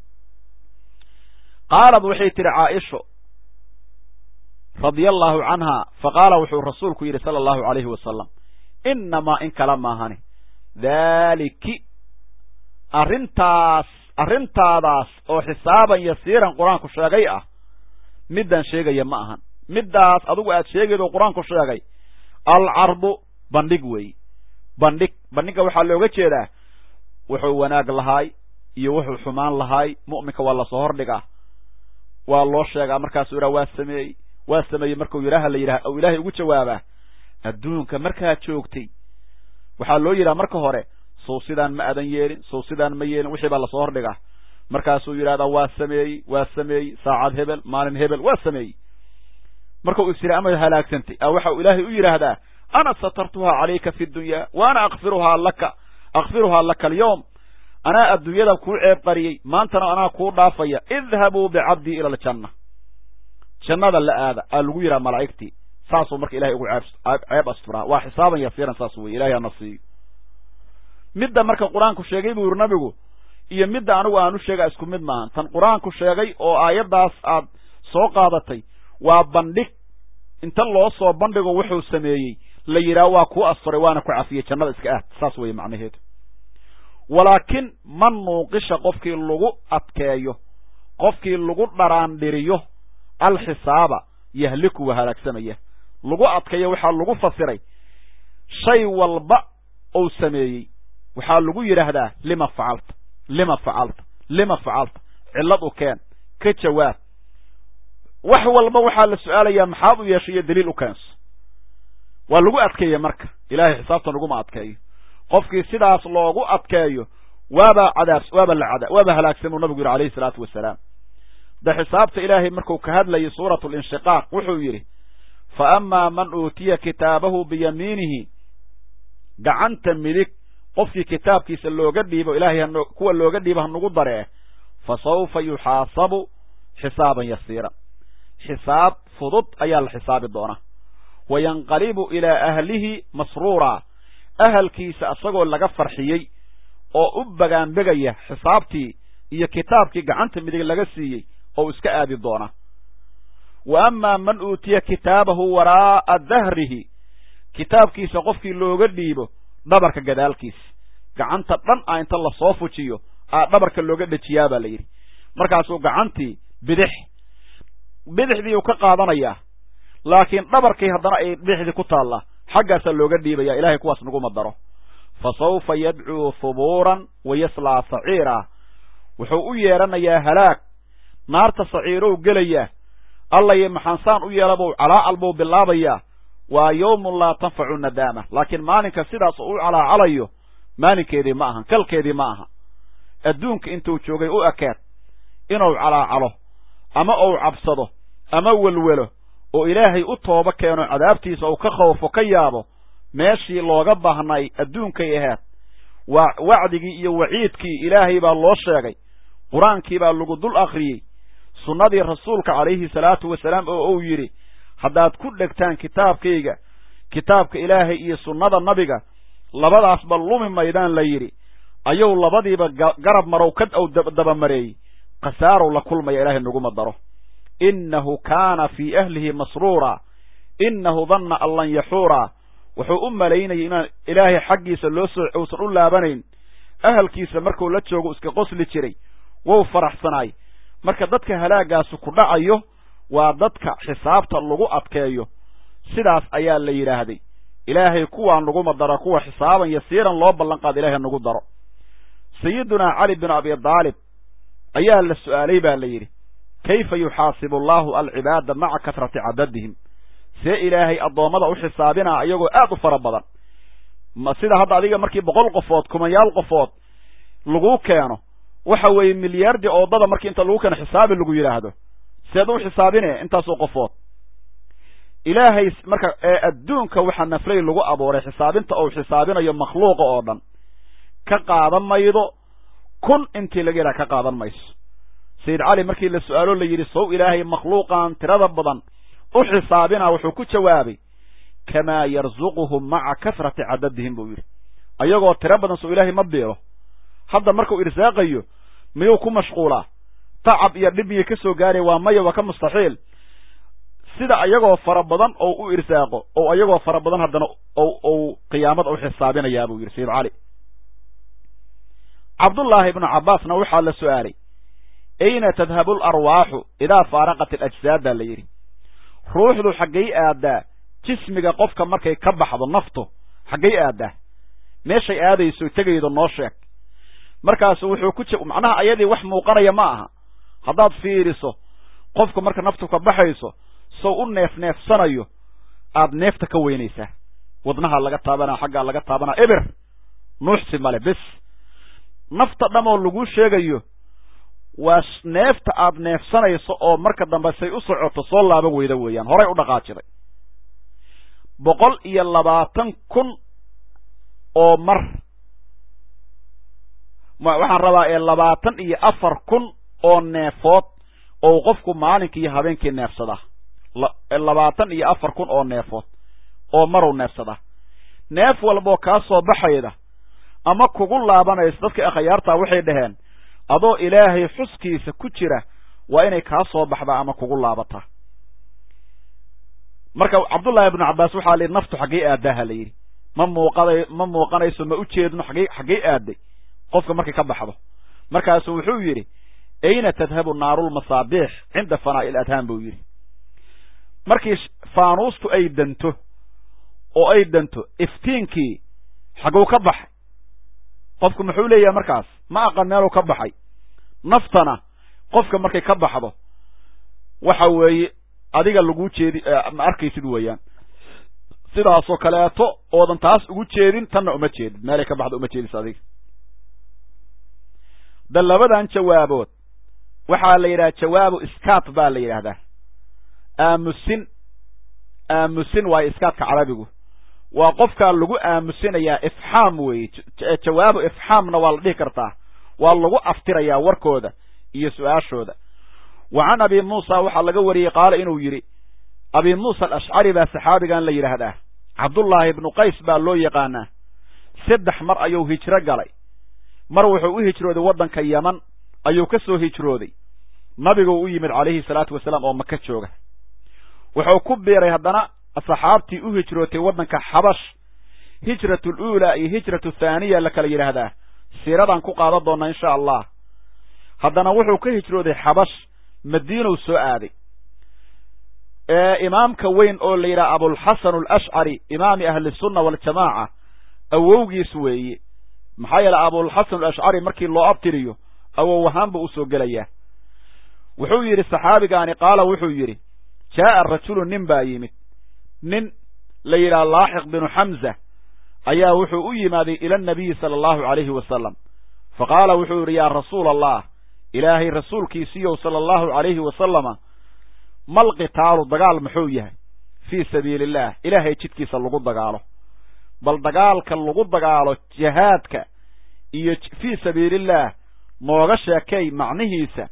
qaalad waxay tidhi caaisho radia allaahu canha faqaala wuxuu rasuulku yidhi sala allahu calayhi wasalam innamaa in kala maahani daaliki arrintaas arrintaadaas oo xisaaban yasiiran qur-aanku sheegay ah middaan sheegaya ma ahan middaas adugu aad sheegaydo qur-aanku sheegay alcardu bandhig weey bandhig bandhigga waxaa looga jeedaa wuxuu wanaag lahaay iyo wuxuu xumaan lahaay mu'minka waa lasoo hordhigaa waa loo sheegaa markaasuu yidhaha waa sameeyey waa sameeyey markuu yidhaaha la yidhaha ou ilaahay ugu jawaabaa adduunka markaad joogtay waxaa loo yidhaha marka hore sow sidaan ma adan yeelin sow sidaan ma yeelin wixii baa lasoo hordhigaa markaasuu yidhahdaa waa sameeyey waa sameeyey saacad hebel maalin hebel waa sameeyey markau is yidhi ama halaagsantay a waxa uu ilaahay u yidhaahdaa ana satartuhaa calayka fi dunya wa ana akfiruhaa laka akfiruhaa laka alyawm anaa adduunyada kuu ceeb qariyey maantana anaa kuu dhaafaya idhabuu bicabdii ila aljanna jannada la aada aa lagu yidhaha malaa'igtii saasuu marka ilahay ugu ceeb asturaa waa xisaaban yasiiran saas weye ilahay ana siiyo midda marka qur-aanku sheegay buu yidhi nabigu iyo midda anigu aanu sheega isku mid maahan tan qur-aanku sheegay oo aayaddaas aad soo qaadatay waa bandhig inta loo soo bandhigo wuxuu sameeyey la yidhaah waa kuu asturay waana ku cafiyey jannada iska aad saas weeye macnaheedu walaakin man nuuqisha qofkii lagu adkeeyo qofkii lagu dharaandhiriyo alxisaaba yahliku waa halaagsamaya lagu adkeeyo waxaa lagu fasiray shay walba ou sameeyey waxaa lagu yidhaahdaa lima facalta lima facalta lima facalta cillad u keen ka jawaab wax walba waxaa la su-aalayaa maxaad u yeeshay iyo daliil u keenso waa lagu adkeeya marka ilahay xisaabta laguma adkeeyo qofkii sidaas loogu adkeeyo waaba cadaab waaba la cada waaba halaagsamuu nabigu yidhi alayhi salaatu wasalaam de xisaabta ilaahay markuu ka hadlayay suuratu linshiqaaq wuxuu yidhi fa amaa man uutiya kitaabahu biyamiinihi gacanta midig qofkii kitaabkiisa looga dhiibo ilahay kuwa looga dhiibo hanugu daree fa sawfa yuxaasabu xisaaban yasiiran xisaab fudud ayaa la xisaabi doonaa wa yanqalibu ilaa ahlihi masruura ahalkiisa isagoo laga farxiyey oo u bagaanbegaya xisaabtii iyo kitaabkii gacanta midig laga siiyey oo iska aadi doona wa amaa man uutiya kitaabahu waraa'a dahrihi kitaabkiisa qofkii looga dhiibo dhabarka gadaalkiisa gacanta dhan a inta lasoo fujiyo aa dhabarka looga dhejiyaa baa la yidhi markaasuu gacantii bidix bidixdii uu ka qaadanayaa laakiin dhabarkii haddana ay bidixdii ku taallaa xaggaasaa looga dhiibaya ilahay kuwaas naguma daro fa sawfa yadcuu hubuuran wa yaslaa saciira wuxuu u yeedhanayaa halaag naarta saciirow gelayaa allayo maxaansaan u yeelabou calaacal buu bilaabayaa waa yowmun laa tanfacu nadaama laakiin maalinka sidaas u calaacalayo maalinkeedii ma ahan kalkeedii ma aha adduunka intuu joogay u ekeed inuu calaacalo ama uu cabsado ama welwelo oo ilaahay u tooba keeno cadaabtiisa uu ka khoofo ka yaabo meeshii looga baahnay adduunkay ahayd waa wacdigii iyo waciidkii ilaahay baa loo sheegay qur-aankii baa lagu dul akhriyey sunnadii rasuulka calayhi salaatu wasalaam oo uu yidhi haddaad ku dhegtaan kitaabkayga kitaabka ilaahay iyo sunnada nabiga labadaasba lumi maydaan la yidhi ayuu labadiiba garab marow ka ou dabamareeyey khasaarow la kulmaya ilaahay naguma daro innahu kaana fii ahlihi masruura innahu danna an lan yaxuura wuxuu u malaynayay inaan ilaahay xaggiisa loo soo uusan u laabanayn ahalkiisa markuu la joogo iska qosli jiray wou faraxsanaay marka dadka halaagaasu ku dhacayo waa dadka xisaabta lagu adkeeyo sidaas ayaa la yidhaahday ilaahay kuwaan naguma daro kuwa xisaaban yasiiran loo ballanqaado ilahay nagu daro sayidunaa cali bin abi daalib ayaa la su'aalay baa la yidhi kayfa yuxaasibu allahu alcibaada maca kasrati cadadihim see ilaahay addoommada u xisaabinaa iyagoo aad u fara badan ma sida hadda adiga markii boqol qofood kumanyaal qofood lagu keeno waxa weeye milyaardi oodada markii inta lagu keeno xisaabi lagu yidhaahdo seed u xisaabine intaasoo qofood ilaahay marka ee adduunka waxaa naflay lagu abuuray xisaabinta uu xisaabinayo makhluuqa oo dhan ka qaadan maydo kun intii laga yidhaha ka qaadan mayso sayid cali markii la su-aalo la yidhi sow ilaahay makhluuqan tirada badan u xisaabina wuxuu ku jawaabay kamaa yarzuquhum maca kasrati cadadihim buu yidhi ayagoo tiro badan sow ilaahay ma biilo hadda markuu irsaaqayo miyuu ku mashquulaa tacab iyo dhib miyay ka soo gaaraya waa maya waa ka mustaxiil sida ayagoo fara badan oo u irsaaqo oo ayagoo fara badan haddana ou qiyaamada u xisaabinayaa buu yidhi sayid cali cabdullaahi ibnu cabbaasna waxaa la su'aalay ayna tadhabu alarwaaxu idaa faaraqat alajsaad baa la yidhi ruuxdu xaggay aadaa jismiga qofka markay ka baxdo naftu xaggay aadaa meeshay aadayso tegaydo noo sheeg markaasu wuxuu ku j macnaha ayadii wax muuqanaya ma aha haddaad fiiriso qofku marka naftu ka baxayso sow u neef neefsanayo aad neefta ka weynaysaa wadnaha laga taabanaa xaggaa laga taabanaa eber nuuxsi male bes nafta dhamoo lagu sheegayo waa neefta aad neefsanayso oo marka dambe say u socoto soo laaban weyda weeyaan horay u dhaqaajiday boqol iyo labaatan kun oo mar waxaan rabaa ee labaatan iyo afar kun oo neefood oo qofku maalinkii iyo habeenkii neefsadaa labaatan iyo afar kun oo neefood oo maruu neefsadaa neef walboo kaa soo baxayda ama kugu laabanayso dadka akhayaartaa waxay dhaheen adoo ilaahay xuskiisa ku jira waa inay kaa soo baxdaa ama kugu laabataa marka cabdullaahi ibnu cabbaas waxaa la yidhi naftu xaggay aadaaha la yidhi ma muuqaday ma muuqanayso ma ujeedno xaggay xaggay aaday qofka markay ka baxdo markaasuu wuxuu yidhi ayna tadhabu naarulmasaabiix cinda fanaa'i iladhaan buu yidhi markii faanuustu ay danto oo ay danto iftiinkii xagguu ka baxay qofku muxuu leeyahay markaas ma aqan meeluu ka baxay naftana qofka markay ka baxdo waxa weeye adiga lagu jeedi ma arkaysid weeyaan sidaasoo kaleeto oodan taas ugu jeedin tanna uma jeedid meelay ka baxdo uma jeedis adiga da labadan jawaabood waxaa la yidhaha jawaabu iskaat baa la yidhaahdaa aamusin aamusin waayo iskaatka carabigu waa qofkaa lagu aamusinayaa ifxaam weeye jawaabu ifxaamna waa la dhihi kartaa waa lagu aftirayaa warkooda iyo su-aashooda wa can abi muusa waxaa laga wariyey qaala inuu yidhi abi muusa alashcari baa saxaabigan la yidhaahdaa cabdullaahi ibnu qays baa loo yaqaanaa saddex mar ayuu hijro galay mar wuxuu u hijrooday waddanka yaman ayuu ka soo hijrooday nabiguu u yimid calayhi salaatu wasalaam oo maka jooga wuxuu ku biiray haddana saxaabtii u hijrootay waddanka xabash hijratu luulaa iyo hijratu thaaniya la kala yidhaahdaa siiradan ku qaadan doonnaa insha allah haddana wuxuu ka hijrooday xabash madiinow soo aaday imaamka weyn oo la yidhaha abulxasan alashcari imaami ahli sunna waljamaaca awowgiis weeye maxaa yeele abulxasan alashcari markii loo abtiriyo awow ahaan buu usoo gelayaa wuxuu yidhi saxaabigaani qaala wuxuu yidhi jaa'a rajulu nin baa yimid nin la yidhaha laaxiq binu xamza ayaa wuxuu u yimaaday ila anabiyi sala allahu calayhi wasalam fa qaala wuxuu yidhi yaa rasuula allah ilaahay rasuulkiisiiyow sala allahu calayhi wasalama mal qitaalu dagaal muxuu yahay fii sabiili illaah ilaahay jidkiisa lagu dagaalo bal dagaalka lagu dagaalo jihaadka iyo fii sabiilillaah nooga sheekay macnihiisa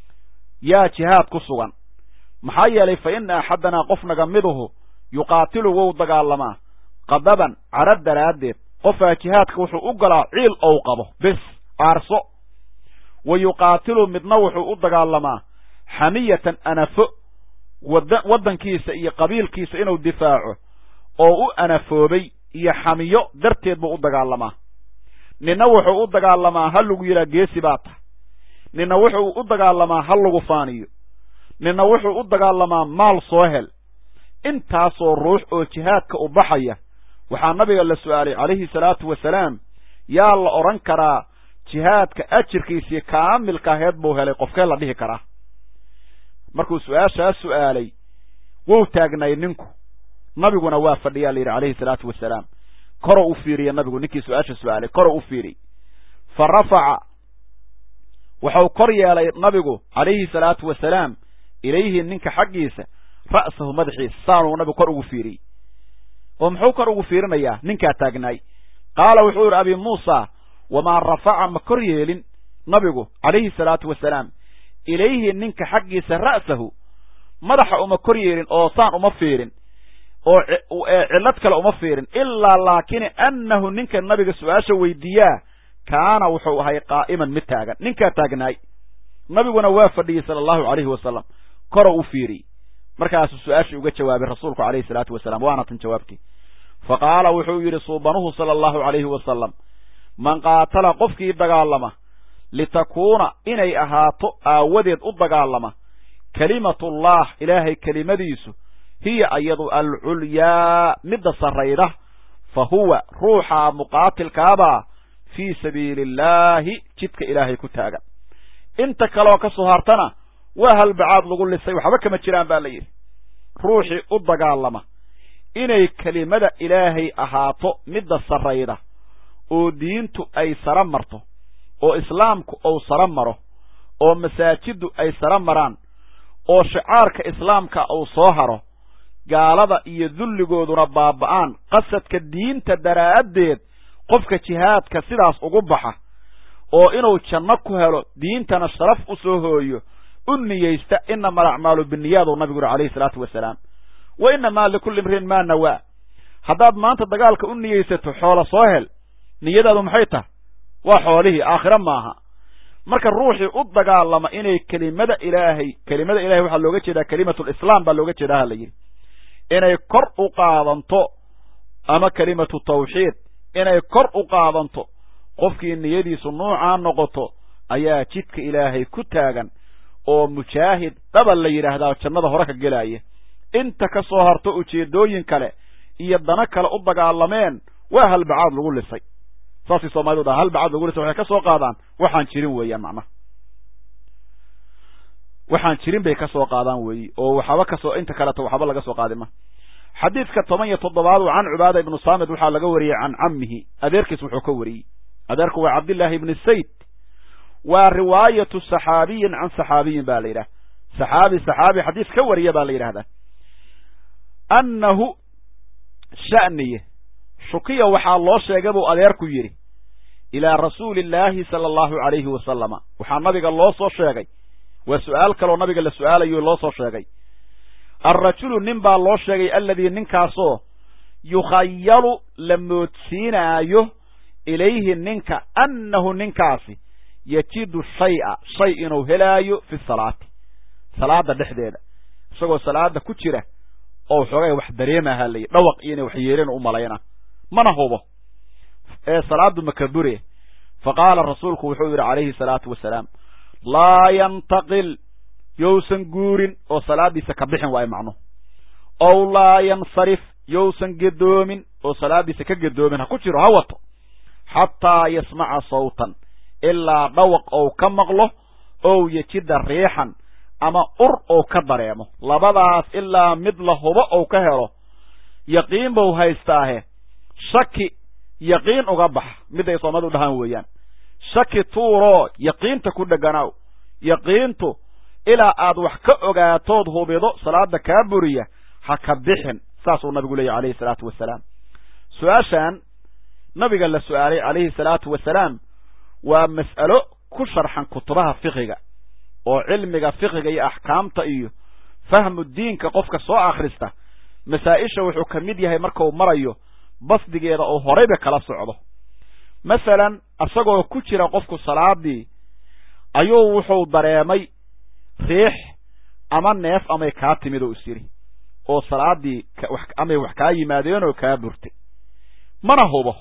yaa jihaad ku sugan maxaa yeelay fa ina axadanaa qof naga miduhu yuqaatilu wou dagaalamaa qadaban cara daraaddeed qofaa jihaadka wuxuu u galaa ciil ou qabo bes aarso wa yuqaatilu midna wuxuu u dagaalamaa xamiyatan anafo waddankiisa iyo qabiilkiisa inuu difaaco oo u anafoobay iyo xamiyo darteed buu u dagaalamaa ninna wuxuu u dagaalamaa ha lagu yidhaha geesi baa tahay ninna wuxuu u dagaalamaa ha lagu faaniyo ninna wuxuu u dagaalamaa maal soo hel intaasoo ruux oo jihaadka u baxaya waxaa nabiga la su'aalay calayhi salaatu wasalaam yaa la odhan karaa jihaadka ajirkiisii kaamilka aheed buu helay qofkee la dhihi karaa markuu su-aashaas su'aalay wou taagnay ninku nabiguna waa fadhiyaa la yidhi calayhi salaatu wasalaam koro u fiiriya nabigu ninkii su-aasha su'aalay koro u fiiriy fa rafaca waxau kor yeelay nabigu calayhi salaatu wasalaam ilayhi ninka xaggiisa ra'sahu madaxiisa saanuu nabigu kor ugu fiiriyey oo muxuu kor ugu fiirinayaa ninkaa taagnaay qaala wuxuu yidhi abi muusa wamaa rafaca ma kor yeelin nabigu calayhi salaatu wasalaam ilayhi ninka xaggiisa ra'sahu madaxa uma kor yeelin oo saan uma fiirin oo cillad kale uma fiirin ilaa laakini annahu ninka nabiga su-aasha weydiiyaa kaana wuxuu ahay qaa'iman mid taagan ninkaa taagnaay nabiguna waa fadhiyey sala allahu calayhi wasalam koro u fiiriyey markaasuu su-aashii uga jawaabay rasuulku calayhi salaatu wasalaam waana tan jawaabtii fa qaala wuxuu yidhi suubanuhu sala allahu calayhi wasalam man qaatala qofkii dagaalama litakuuna inay ahaato aawadeed u dagaalama kelimatullah ilaahay kelimadiisu hiya ayadu alculyaa midda sarrayda fa huwa ruuxaa muqaatilkaabaa fii sabiili illaahi jidka ilaahay ku taagan inta kaleoo ka soo hartana waa halbacaad lagu lisay waxba kama jiraan baa la yidhi ruuxii u dagaalama inay kelimada ilaahay ahaato midda sarrayda oo diintu ay sara marto oo islaamku uu sara maro oo masaajiddu ay sara maraan oo shicaarka islaamka uu soo haro gaalada iyo dulligooduna baaba'aan qasadka diinta daraaddeed qofka jihaadka sidaas ugu baxa oo inuu janno ku helo diintana sharaf u soo hooyo u niyeysta inama alacmaalu biniyaadu nabigu yuri calayhi salaatu wasalaam wa inamaa likulli imriin maa nawaa haddaad maanta dagaalka u niyeysato xoolo soo hel niyadaadu maxay tahay waa xoolihii aakhiro maaha marka ruuxii u dagaalama inay kelimada ilaahay kelimada ilahay waxaa looga jeedaa kelimatulislaam baa looga jeedaa ha la yidhi inay kor u qaadanto ama kelimatu tawxiid inay kor u qaadanto qofkii niyadiisu nuucaa noqoto ayaa jidka ilaahay ku taagan oo mujaahid dabal la yidhaahdaa jannada hore ka gelaya inta ka soo harto ujeeddooyin kale iyo dana kale u dagaalameen waa halbacaad lagu lisay saasay soomaalidu dhaha halbacaad lagu lisay waxay ka soo qaadaan waxaan jirin weeyaan macnaha waxaan jirin bay ka soo qaadaan weeyi oo waxaba kasoo inta kaleto waxba laga soo qaadin ma xadiidka toban iyo toddobaadu can cubaada ibnu saamid waxaa laga wariyey can cammihi adeerkiis wuxuu ka wariyey adeerku waa cabdillaahi ibni sayd waa riwaayatu saxaabiyin can saxaabiyin ba la yidhaha saxaabi saxaabi xadiis ka wariya baa la yidhahdaa annahu sha'niye shukiya waxaa loo sheegay buu adeerku yidhi ilaa rasuuli illaahi sala allahu calayhi wasalama waxaa nabiga loo soo sheegay waa su'aal kaloo nabiga la su'aalayo loo soo sheegay alrajulu nin baa loo sheegay alladii ninkaasoo yukhayalu la moodsiinaayo ilayhi ninka annahu ninkaasi yajidu shay'a shay inuu helaayo fi salaati salaada dhexdeeda isagoo salaada ku jira oo xoogay wax dareemaha layi dhawaq iyo inay wax yeeleen u malayna mana hubo ee salaadu makabure fa qaala rasuulku wuxuu yidhi calayhi salaatu wasalaam laa yantaqil yousan guurin oo salaadiisa ka bixin waayo macnuhu ow laa yansarif yousan gedoomin oo salaadiisa ka gedoomin ha ku jiro ha wato xataa yasmaca sawtan ilaa dhawaq ou ka maqlo ow yejida riixan ama ur ou ka dareemo labadaas ilaa mid la hubo ou ka helo yaqiin bau haystaahe shaki yaqiin uga bax miday soomadu dhahaan weeyaan shaki tuuroo yaqiinta ku dheganaw yaqiintu ilaa aad wax ka ogaatood hubido salaada kaa buriya ha ka bixin saasuu nabigu leeyahy alayhi salaatu wasalaam su-aashan nabiga la su-aalay calayhi salaatu wasalaam waa mas'alo ku sharxan kutubaha fiqiga oo cilmiga fiqiga iyo axkaamta iyo fahmu diinka qofka soo akhrista masaa-isha wuxuu ka mid yahay markau marayo basdigeeda oo horeyba kala socdo masalan isagoo ku jira qofku salaadii ayuu wuxuu dareemay riix ama neef amay kaa timid oo is yidhi oo salaadii amay wax kaa yimaadeen oo kaa burtay mana hubo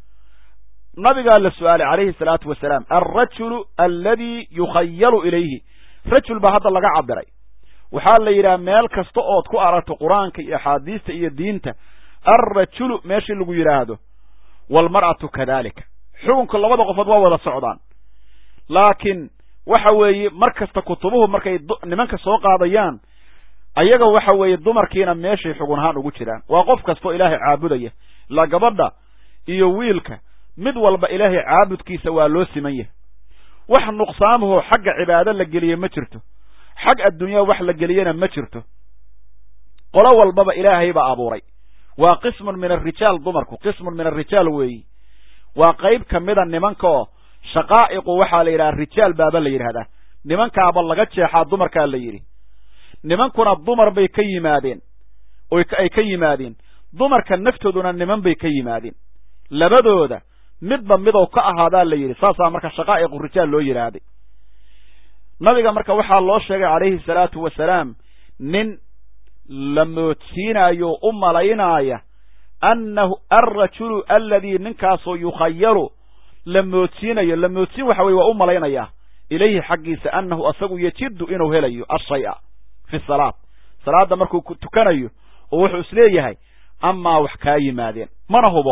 nabigaa la su-aalay calayhi salaatu wasalaam alrajulu alladii yukhayalu ilayhi rajul baa hadda laga cabiray waxaa la yidhaha meel kasta ood ku aragto qur-aanka iyo axaadiista iyo diinta alrajulu meeshii lagu yidhaahdo waalmar'atu kadalika xukunka labada qofood waa wada socdaan laakiin waxa weeye mar kasta kutubuhu markay nimanka soo qaadayaan ayaga waxa weeye dumarkiina meeshay xugun ahaan ugu jiraan waa qof kastoo ilaahay caabudaya ilaa gabadha iyo wiilka mid walba ilaahay caabudkiisa waa loo siman yahay wax nuqsaamahoo xagga cibaado la geliye ma jirto xag adduunyaa wax la geliyena ma jirto qolo walbaba ilaahay baa abuuray waa qismun min alrijaal dumarku qismun min alrijaal weeyi waa qayb ka mida nimanka oo shaqaa'iqu waxaa la yidhaha rijaal baaba la yidhahdaa nimankaaba laga jeexaa dumarkaa la yidhi nimankuna dumar bay ka yimaadeen ay ka yimaadeen dumarka naftooduna niman bay ka yimaadeen labadooda midba midow ka ahaadaa la yidhi saasaa marka shaqaa'iqu rijaal loo yidhaahday nabiga marka waxaa loo sheegay calayhi salaatu wasalaam nin la moodsiinayo u malaynaaya annahu alrajulu aladii ninkaasoo yukhayalu la moodsiinayo la moodsiin waxa weye waa u malaynayaa ilayhi xaggiisa annahu asagu yejiddu inuu helayo ashaya fi salaad salaadda markuu tukanayo oo wuxuu isleeyahay amaa wax kaa yimaadeen mana hubo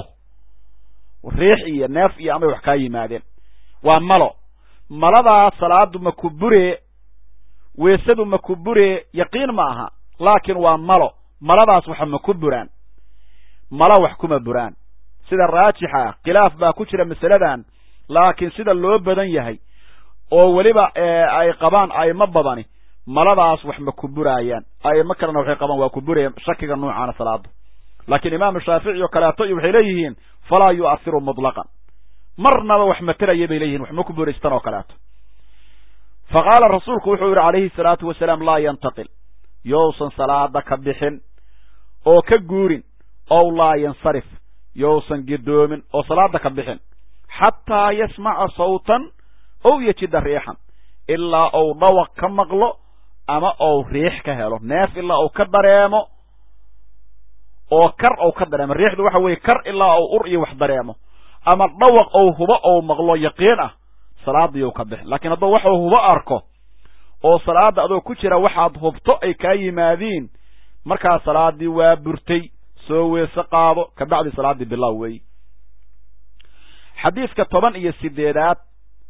riix iyo neef iyo amay wax kaa yimaadeen waa malo maladaa salaadu ma ku buree weesadu ma ku buree yaqiin ma aha laakiin waa malo maladaas waxa ma ku buraan malo wax kuma buraan sida raajixa ah khilaaf baa ku jira masaladan laakiin sida loo badan yahay oo weliba ay qabaan aimo badani maladaas wax ma ku buraayaan aimo kalena waxay qabaan waa ku buraya shakiga noocaana salaada laakiin imaamu shaafici oo kaleeto iyo waxay leeyihiin falaa yu'asiru mutlaqan marnaba wax materaya bay leeyihin wax ma ku buraystan oo kaleeto fa qaala rasuulku wuxuu yidhi calayhi salaatu wasalaam laa yantaqil yousan salaada ka bixin oo ka guurin ow laa yansarif yousan gidoomin oo salaada ka bixin xataa yasmaca sawtan ow yejida riixan ilaa ou dhawaq ka maqlo ama ou riix ka helo neef ilaa ou ka dareemo oo kar ou ka dareemo riixdu waxa weeye kar ilaa ou ur iyo wax dareemo ama dhawaq ou hubo ou maqlo yaqiin ah salaadiiou ka bixin laakiin hadduu waxuu hubo arko oo salaada adoo ku jira waxaad hubto ay kaa yimaadiin markaa salaadii waa burtay soo weese qaado kabacdi salaaddii bilaaw weey xadiiska toban iyo sideedaad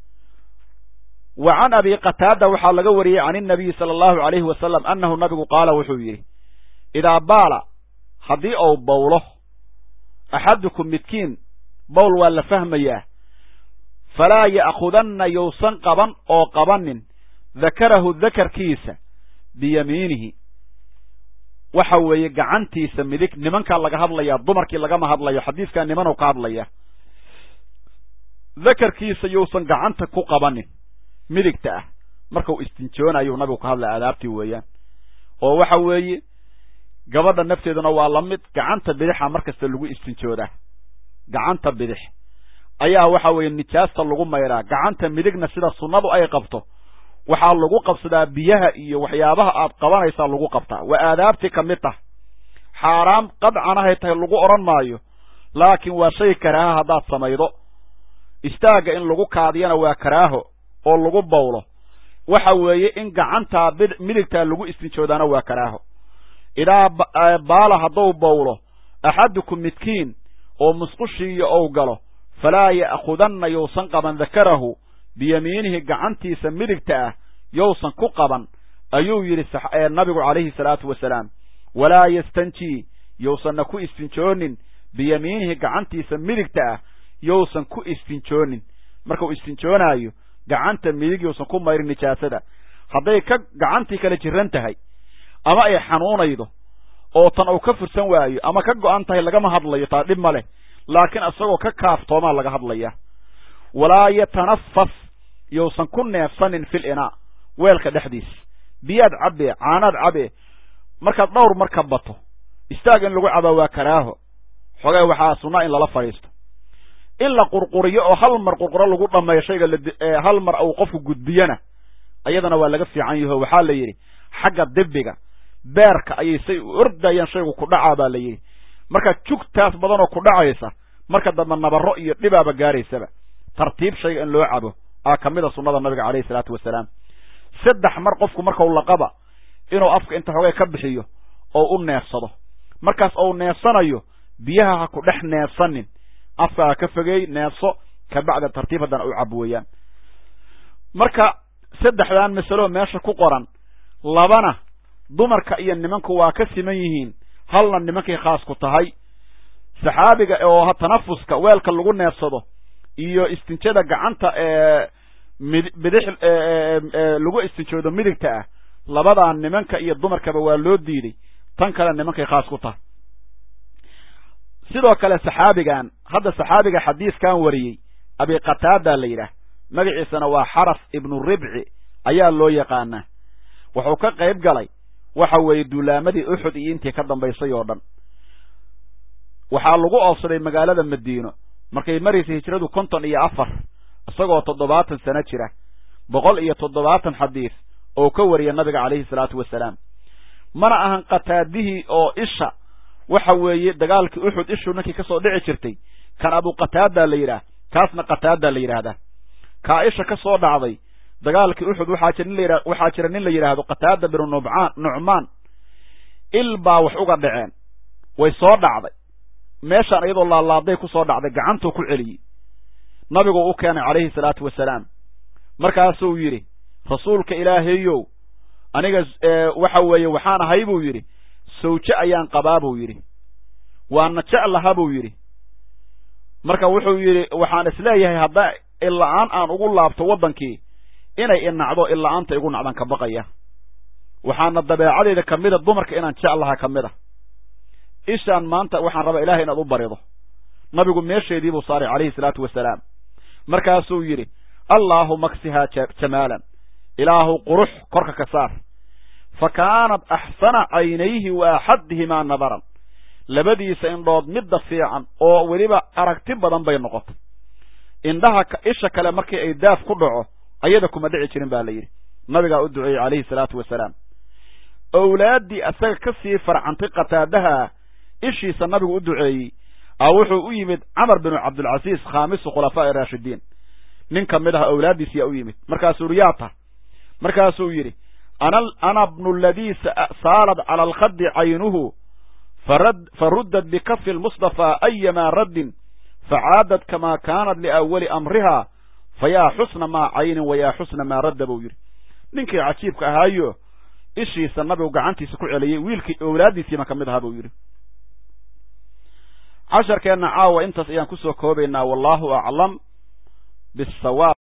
wa can abi qataada waxaa laga wariyey can inabiyi sala allahu alayhi wasalam annahu nabigu qaala wuxuu yidhi idaa baala haddii ou bowlo axadukum midkiin bowl waa la fahmayaa falaa ya'khudanna yousan qaban oo qabanin dakarahu dakarkiisa biyamiinihi waxa weeye gacantiisa midig nimankaa laga hadlayaa dumarkii lagama hadlayo xadiiskaa nimanow ka hadlaya dakarkiisa yousan gacanta ku qabanin midigta ah markau istinjoonayu nabigu ka hadlaya adaabtii weeyaan oo waxa weeye gabadha nafteeduna waa la mid gacanta bidixa mar kasta lagu istinjoodaa gacanta bidix ayaa waxa weeye nijaasta lagu mayraa gacanta midigna sida sunnadu ay qabto waxaa lagu qabsadaa biyaha iyo waxyaabaha aad qabanaysaa lagu qabtaa waa aadaabtii ka mid tah xaaraam qadcanahay tahay lagu odhan maayo laakiin waa shay karaaha haddaad samaydo istaagga in lagu kaadiyana waa karaaho oo lagu bawlo waxa weeye in gacantaa midigtaa lagu istinjoodaana waa karaaho idaa baala hadduu bawlo axadukum midkiin oo musqushiiyo ou galo falaa ya'khudanna yousan qaban dakarahu biyamiinihi gacantiisa midigta ah yousan ku qaban ayuu yidhi nabigu calayhi salaatu wasalaam walaa yastanjii yousanna ku istinjoonin biyamiinihi gacantiisa midigta ah yousan ku istinjoonin markuu istinjoonaayo gacanta midig yousan ku mayrin nijaasada hadday ka gacantii kale jiran tahay ama ay xanuunaydo oo tan uu ka fursan waayo ama ka go'an tahay lagama hadlayo taa dhib ma leh laakiin isagoo ka kaaftoomaa laga hadlaya walaa yatanafas yousan ku neefsanin fil inaa weelka dhexdiis biyaad cabee caanaad cabee markaad dhowr mar ka bato istaag in lagu cabaa waa karaaho xogee waxaa sunnaa in lala fadhiisto in la qurquriyo oo hal mar qurquro lagu dhammeeyo shayga hal mar uu qofku gudbiyana ayadana waa laga fiican yaho waxaa la yidhi xagga dibiga beerka ayay say u ordayaan shaygu ku dhacaa baa la yidhi marka jugtaas badanoo ku dhacaysa marka dambe nabarro iyo dhibaaba gaaraysaba tartiib shayga in loo cabo aa ka mid a sunnada nabiga calayhi salaatu wasalaam saddex mar qofku markau laqaba inuu afka inta xogay ka bixiyo oo u neefsado markaas ou neefsanayo biyaha ha ku dhex neefsanin afka ha ka fogeey neefso kabacda tartiib haddana u cab weeyaan marka saddexdan masalo meesha ku qoran labana dumarka iyo nimanku waa ka siman yihiin halna nimankay khaas ku tahay saxaabiga oo tanafuska weelka lagu neefsado iyo istinjada gacanta ee mid bidix lagu istinjoodo midigta ah labadaa nimanka iyo dumarkaba waa loo diiday tan kale nimankay khaas ku tahay sidoo kale saxaabigan hadda saxaabiga xadiiskan wariyey abi qataada la yidhaah magaciisana waa xaraf ibnu ribci ayaa loo yaqaanaa wuxuu ka qayb galay waxa weeye duulaamadii uxud iyo intii ka dambaysay oo dhan waxaa lagu oobsaday magaalada madiino markay maraysay hijradu konton iyo afar isagoo toddobaatan sano jira boqol iyo toddobaatan xadiis oo ka wariya nabiga calayhi salaatu wasalaam mana ahan qataadihii oo isha waxa weeye dagaalkii uxud ishuu ninkii kasoo dhici jirtay kan abu qataada la yidhaah kaasna qataada la yidhaahdaa kaa isha ka soo dhacday dagaalkii uxud waxaa jira nin layidha waxaa jira nin la yidhaahdo qataada binu nubcaan nucmaan il baa wax uga dhaceen way soo dhacday meeshaan iyadoo laalaaday ku soo dhacday gacantuu ku celiyey nabigu u keenay calayhi salaatu wasalaam markaasuu yidhi rasuulka ilaahayow aniga waxa weeye waxaan ahay buu yidhi sawje ayaan qabaa buu yidhi waana jeclaha buu yidhi marka wuxuu yidhi waxaan isleeyahay haddaa illa-aan aan ugu laabto waddankii inay inacdo illa-aanta igu nacdan ka baqaya waxaana dabeecadeyda ka mida dumarka inaan jeclaha ka mid a ishaan maanta waxaan rabaa ilahay inaad u barido nabigu meesheedii buu saaray calayhi salaatu wasalaam markaasuu yidhi allaahuma ksihaa jamaalan ilaahu qurux korka ka saar fa kaanat axsana caynayhi wa axadihimaa nadaran labadiisa indhood midda fiican oo weliba aragti badan bay noqotay indhaha isha kale markii ay daaf ku dhaco ayada kuma dhici jirin ba la yidhi nabigaa u duceeyey calayhi salaatu wasalaam owlaaddii asaga ka sii farcantay qataadaha ishiisa nabigu u duceeyey a wuxuu u yimid camar binu cabdilcasiis khaamisu khulafaa'i raashidiin nin ka mid ah owlaaddiis yaa u yimid markaasuu yidhi yaa ta markaasuu yidhi ana ana bnu ladii saalad cala alkhadi caynuhu faruddad bikafi lmustafaa ayamaa raddin facaadad kamaa kaanat liawali amriha fayaa xusna maa caynin wayaa xusna maa radda buu yidhi ninkii cajiibka ahaayo ishiisa nabigu gacantiisa ku celiyey wiilkii owlaaddiisiima ka mid ahaa buu yidhi casharkeenna caawa intaas ayaan kusoo koobaynaa wallahu aclam bisawaab